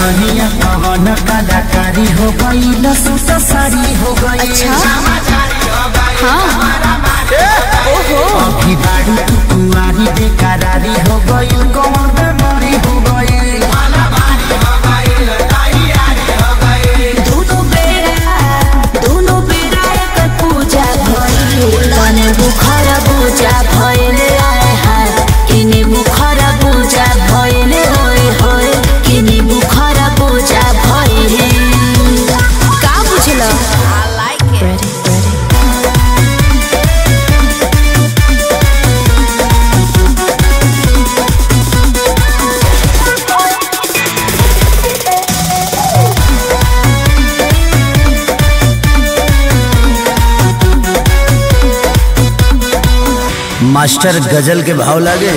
दुल्हनिया कवन कलाकारी हो गई लसूट साड़ी हो गई अच्छा हाँ ओहो अभी बाड़ी तू कुंवारी बेकरारी हो गई कौन बेमारी हो गई दोनों बेरा दोनों बेरा एकर पूजा भइल तने बुखार पूजा भइल आए हाय किने बुखार पूजा भइल होय होय किने बुखार पूजा भइल का बुझल आई लाइक इट मास्टर गजल के भाव लागे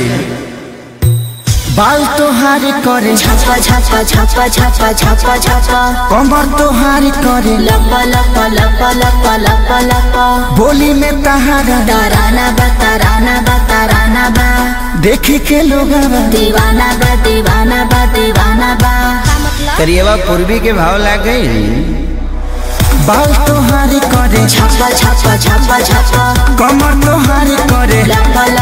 बाल तोहार करे छापा छापा छापा छापा छापा छापा कमर तोहार करे लपा लपा लपा लपा लपा लपा बोली में तहारा तराना बा तराना बा तराना बा देखे के लोग दीवाना बा दीवाना बा दीवाना बा करिएवा पूर्वी के भाव लागे बाल तोहार करे छापा छापा छापा छापा कमर तोहार करे लपा